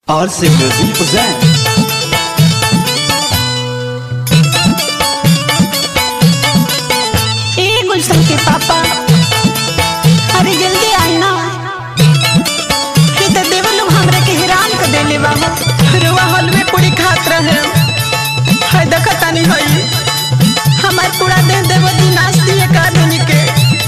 RC Music present. ए गुलशन के पापा अरे जल्दी आई ना ये तो देवर लोग हमरा के हैरान कर देले बाबा रुआ हॉल में पूरी खात रहे है देखत तानी हई हमार पूरा देह देव दी नाच दिए का दिन के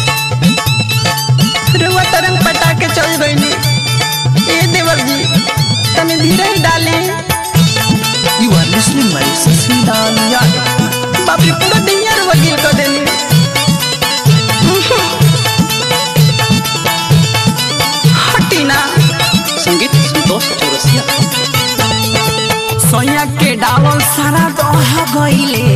रुआ तरंग पटा के चल गईनी ए देवर जी तने धीरे ही डाले You are listening my Sasilan Yadav. बाप रे पूरा दुनिया रुआ गिल कर देनी हटी ना संगीत संतोष चौरसिया सोया के डालल सारा दह गईले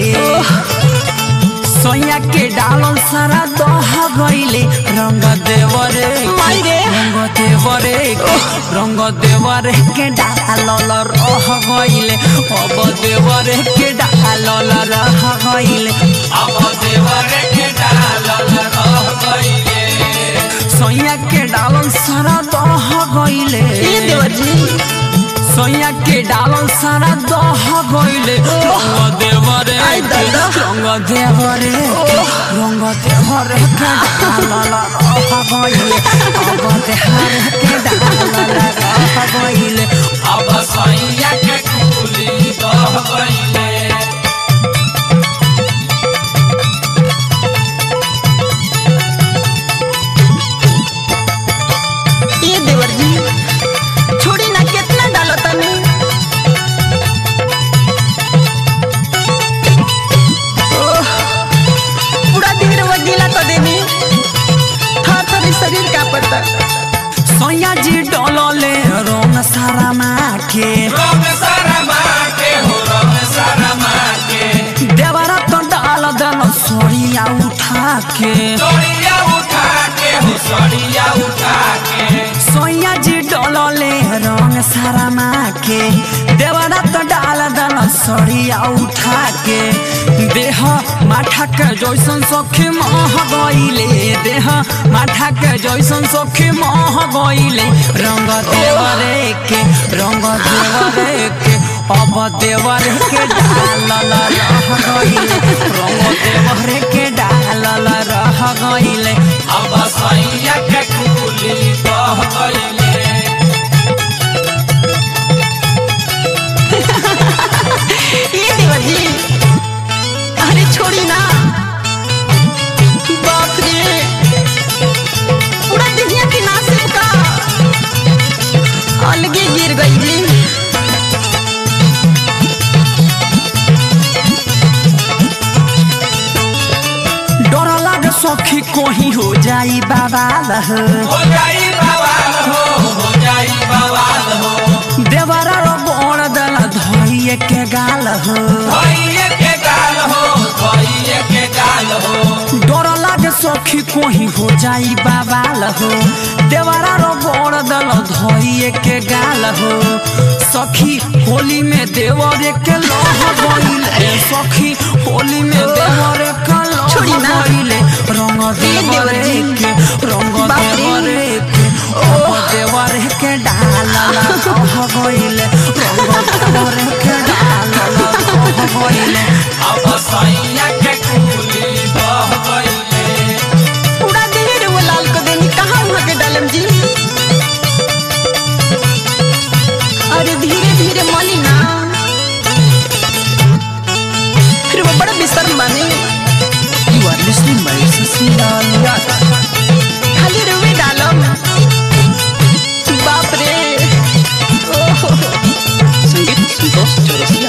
सोया के डालल सारा दह गईले रंग देवरे माई रे। रंग देवरे रंग देवरे के डालल रह गईले अब देवरे के डालल रह गईले अब देवरे के डालल रह गईले सोया के डालल सारा दह गईले ये देवर जी सोया के डालल सारा दह गईले रंग देवरे आई दादा। रंग देवरे रंग देवरे के डालल रह गईले अब देवरे के डालल रह गईले अब सोया के कुली दह गईले ये देवर जी छोड़ी ना कितना डालो तनी ओह, पूरा दिन वजीला तो देनी थर थर शरीर का पता सोया जी डोलले रंग सारा माखे रंग सारा माके हो रंग सारा माके देवरा तो डाल दल सोरिया उठा के सड़िया उठा के हो सड़िया उठा के सोया जी डोलले रंग सारा माके देवरा तो डाल दल सोरिया उठा के देह माठा के जैसन सखी मह गईले देह माठा के जैसन सखी मह गईले रंग देवरे के रंग देवरे के अब देवरे के डालल रह गईले रंग देवरे के डालल रह गईले अब सैया के कुली बह गईले ये देवर जी अरे छोड़ी ना बाप रे पूरा दुनिया की नासिब का अलगे गिर गई जी डर लागे सखी कोही हो जाई बाबा लह हो जाई बवाल हो हो जाई बवाल हो देवरा रो बोण दल धोइए के गाल हो धइये के गाल हो धइये के गाल हो डर लागे सखी कोही हो जाई बाबा लह देवरा रो बोण दल धोइए के गाल हो सखी होली में देवरे के लह गइले सखी होली में देवरे के लह छोड़ी ना। गइले रंग देवरे देवर जी। के रंग बाप रे। देवरे के अब देवरे के डालल रह गइले रंग देवरे के डालल रह गइले अब सैया के कुली बह गईले पूरा देह वो लाल को देनी कहाँ वहाँ के डालम जी अरे धीरे धीरे मली ना फिर वो बड़ा बिसर माने You are listening my Sasilan Yadav. खाली रुवे डालम बाप रे ओहो संगीत संतोष चौरसिया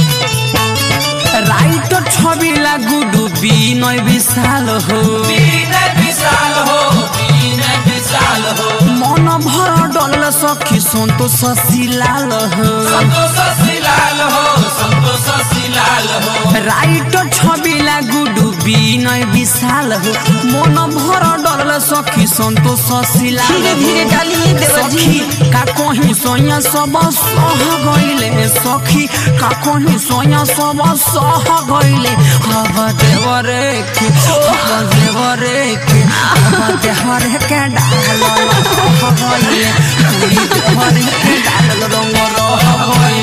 राइटर छबिला गुडु बिनय विशाल हो दीन विशाल हो दीन विशाल हो मन भर डल सखी सन्तोष शिलाल हो संतोष शिलाल हो संतोष शिलाल हो राइटर छबिला गुडु बिनय विशाल हो मन भर डल सखी सन्तोष शिलाल धीरे धीरे डालिए देवर जी सखी का कहीं सोया सब सह गईले सखी का कहीं सोया सब सह गईले अब देवरे के अब देवरे के अब देवरे के डाल रह गईले देवरे के डाल रंग होई